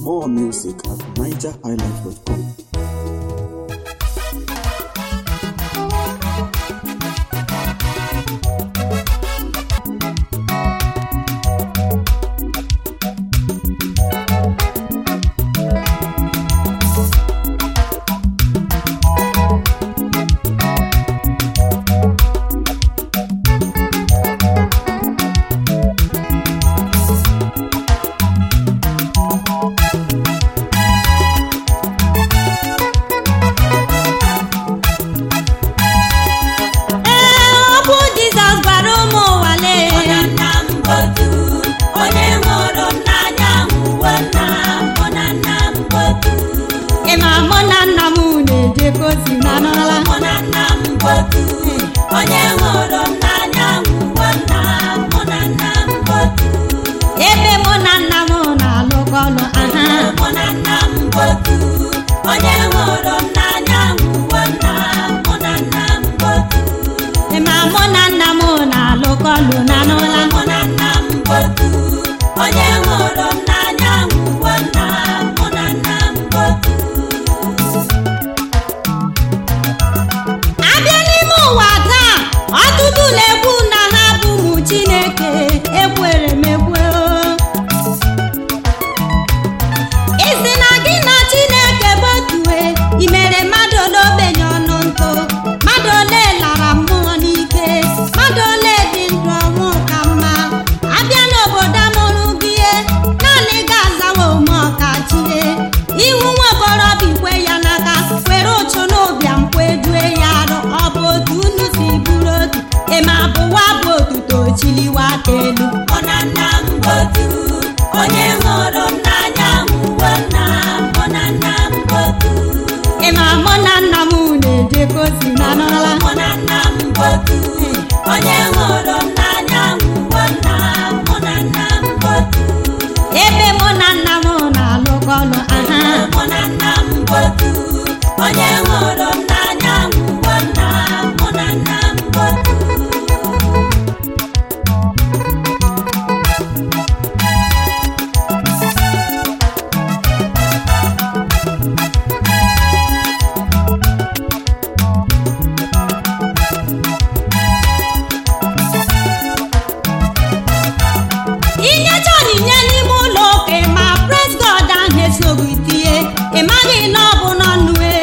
More music at nigerhighlife.com. Ee, ọ bụ Jizọs gwara ụmụ ụwa lee Onye nna m godu, onye hụrụ m n'anya hụwo nna m, mụ na nna m godu. ị ma mụ na nna m na-ejekọ ozi na n'ọla Mụ na nna m godu, onye hụrụ m n'anya hụwo nna m, mụ na nna m godu. ebe mụ na nna m na-alụkọ ọlụ aha Mụ na nna m godu, onye hụrụ m n'anya hụwo nna m, mụ na nna m godu. ị ma mụ na nna m na-alụkọ ọlụ na n'ụla Mụ na nna m godu, onye hụrụ m n'anya hụwo nna m, mụ na nna m godu. abịa n'ime ụwa taa ọtụtụ na-ekwu na ha bụ ụmụ Chineke ekwere m ekwe o. isi na gị na Chineke bụ otue i mere mmadụ ole ogbenye ọnụ ntụ mmadụ ole lara mmụọ n'ike mmadụ ole dị ndụ ọnwụ ka mma abịa n'obodo amụrụ gị ihe naanị ga-azawa ome ọkachie ihu nwa okorobịa ikwe ya n'aka were ụchụ n'ụbịam kwedue ya arụ ọ bụ otu unu si bụrụ otu ema bụwa bụ otuto chiliwa aka elu Mụ na nna m godu, onye hụrụ m n'anya hụwo nna m, mụ na nna m godu. ịma mụ na nna m na-ejekọ ozi na n'ọla Mụ na nna m godu, onye hụrụ m n'anya hụwo nna m, mụ na nna m godu. ebe mụ na nna m na-alụkọ ọlụ aha Mụ na nna m godu, onye hụrụ m n'anya hụwo nna m, mụ na nna m godu. inyecha onyinye n'ime ụlọ ụka ma praise God ahụ esoghị tie ị maghị na ọ bụ n'ọnụ e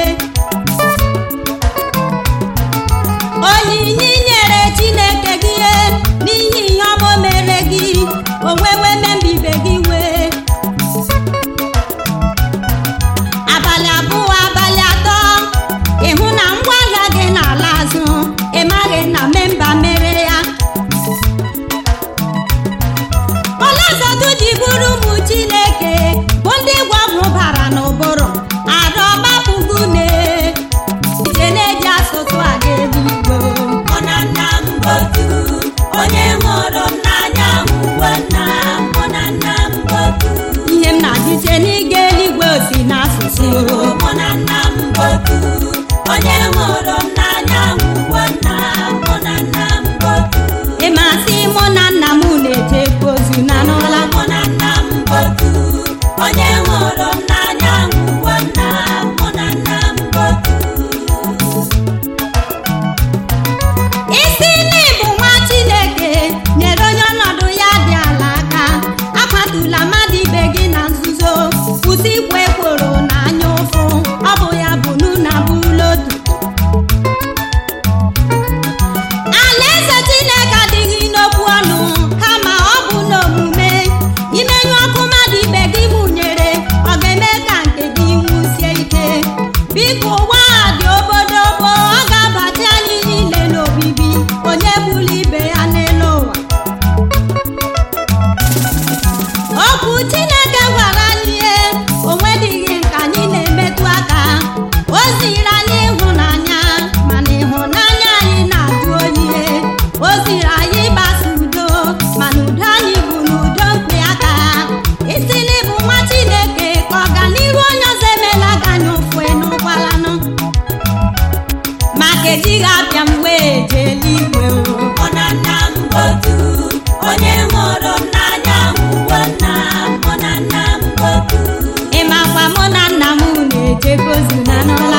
onyinye i nyere Chineke gị e, n'ihi ihe ọma o mere gị o wewe membibe gị wee abalị abụọ abalị atọ ịhụ na ngwaahịa gị n'ala azụ ị maghị na memba mere ya ọlazọdụ ji bụrụ ụmụ chineke bụ ndị gwọgwụ bara n'ụbụrụ arụ ọgbapụgo une ije na-eji asụsụ aga eluigwe Mụ na nna m godu, onye hụrụ m n'anya hụwo nna m, mụ na nna m godu. ihe m na-adịte n'ịga eluigwe osi n'asụsụ Mụ na nna m godu, onye hụrụ m n'anya hụwo nna m, mụ na nna m godu. ịmasị mụ na nna m na-eje ozu na n'ụla Mụ na nna m godu, onye hụrụ m n'anya hụwo nna m, mụ na nna m godu. isi n'ịbụ nwa chineke nyere onye ọnọdụ ya dị ala aka akwatula mmadụ ibe gị na nzuzo kwụsị ikwe ekworo na anya ụfụ ọ bụ ya bụ nuna bụrụ otu alaeze chineke adịghị n'okwu ọnụ kama ọ bụ n'omume imenyụ ọkụ mmadụ ibe gị mụnyere ọ ga-eme ka nke gị nwụsie ike biko ụwa a dị obodobo ọ ga-abata anyị niile n'obibi onye gburu ibe ya n'elu ụwa okwu chineke gwara anyị ihe onwedịghị nke anyị na-emetụ aka o ziri anyị ịhụnanya mana ịhụnanya anyị na-ajụ oyi ihe o ziri anyị ịgbasa udo mana udo anyị bụ n'udo mkpi aka isi n'ịbụ nwa chineke ka ọganihu onye ọzọ emela gị anya ụfụ n'ụkwalanụ maka ejighị abịa m wee jee eluigwe o Mụ na nna m godu, onye hụrụ m n'anya hụwo nna m, mụ na nna m godu. ị nọ